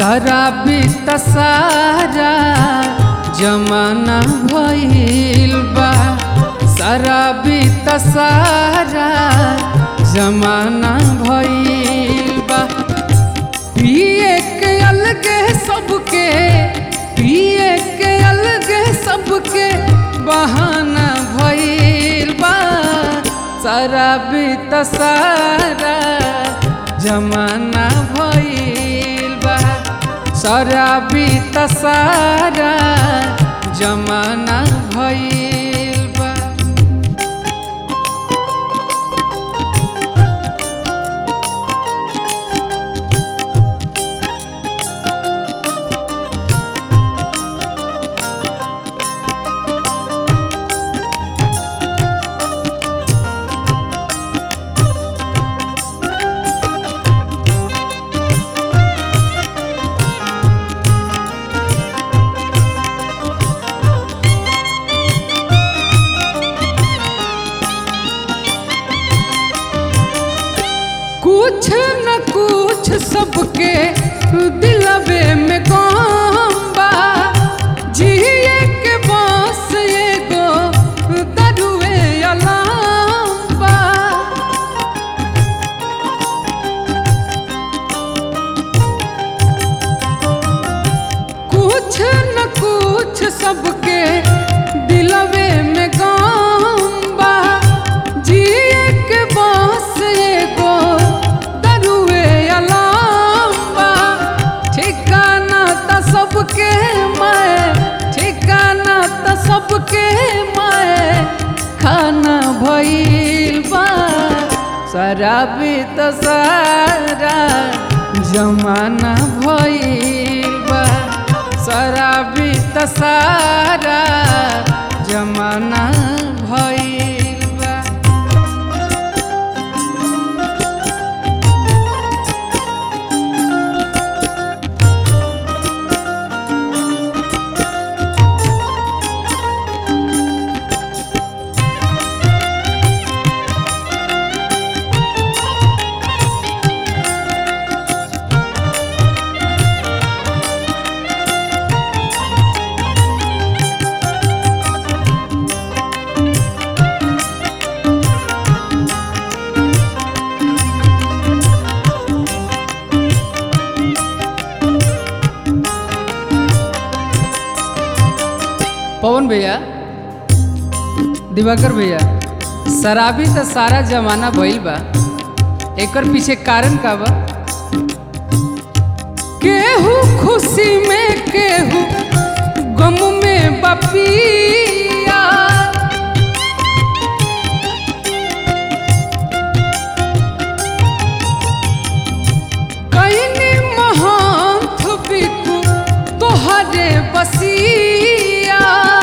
शराबी तसारा जमाना भइल बा शराबी तसारा जमाना भइल बा पिए के अलगे सबके पिए के अलगे सबके बहाना भइल बा शराबी तसारा जमाना भइल बा शराबी तसारा जमाना भइल बा कुछ न कुछ सबके दिलवे में गम बा जिए के बस एगो दरुए अलाम बा कुछ न कुछ सबके दिलवे में गम बा जिए के बस एगो दरुए अलाम बा ठिकाना त सबके मैं ठिकाना त सबके मैं खाना भइल बा शराबी त सारा जमाना भइल बा शराबी त सारा जमाना भइल बा पवन भैया दिवाकर भैया शराबी त सारा जमाना भइल बा एकर पीछे कारण का बा केहू खुशी में केहू गम में बपिया कईनी महंत बिकू तोहरे बसिया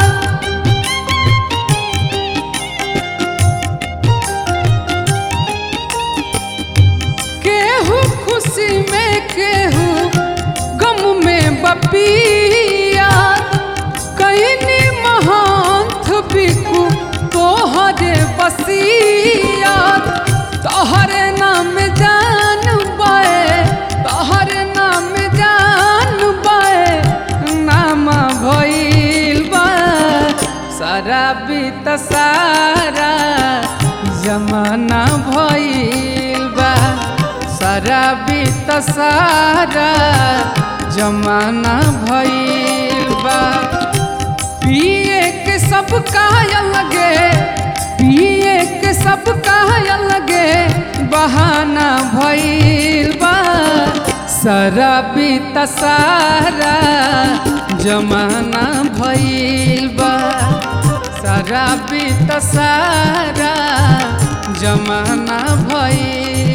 केहू खुशी में केहू गम में बपिया कईनी महंत बिकू तोहरे बसिया तोहरे नाम जान बाए तोहरे नाम जान बाए नाम भइल बा शराबी त सारा जमाना भइल बा शराबी त सारा जमाना भइल बा पिए के सब लगे पिए के सब लगे बहाना भइल बा शराबी त सारा जमाना भइल बा शराबी त सारा जमाना भइल